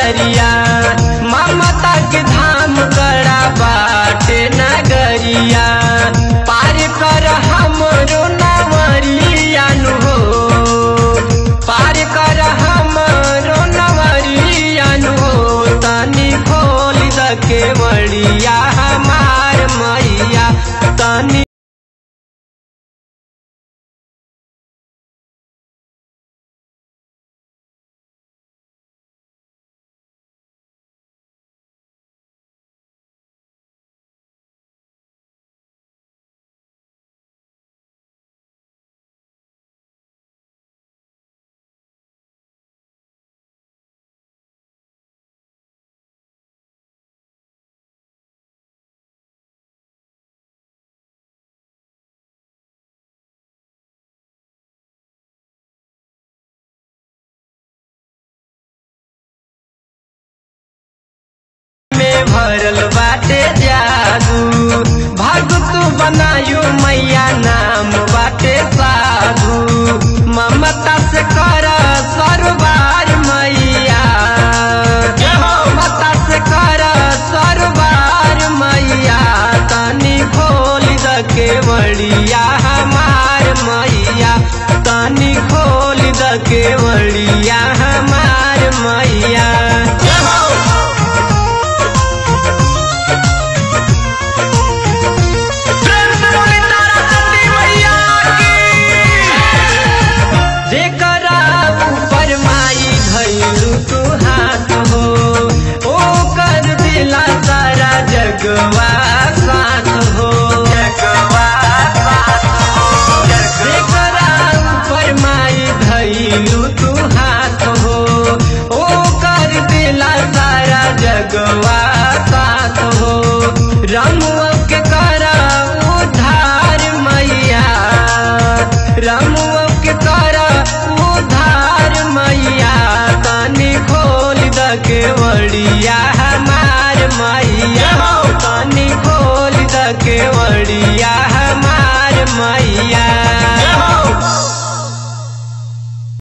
नगरिया ममता के धाम गड़ा बाटे नगरिया पार कर हमरो नवरिया नु हो पार कर हमरो नवरिया नु हो तनी खोल द के बड़िया हमार मैया तनी में भरल बाटे जादू भगत बनायु मैया नाम बाटे साधु ममता से कर सरबार मैया ममता से कर सरबार मैया तनी खोल द के बड़िया हमार मैया तनी खोल द के बड़िया हमार मैया प्रेम से बोली तारा चंडी मैया जेकरा ऊपर माई धैलू तू हाथ हो ओ कर दिला सारा जगवा साथ हो जेकरा ऊपर माई धैलू तू हाथ हो ओ कर दिला सारा जगवा साथ हो रमुआ के करा उधार मैया रमुआ के करा उधार मैया तनी खोल द के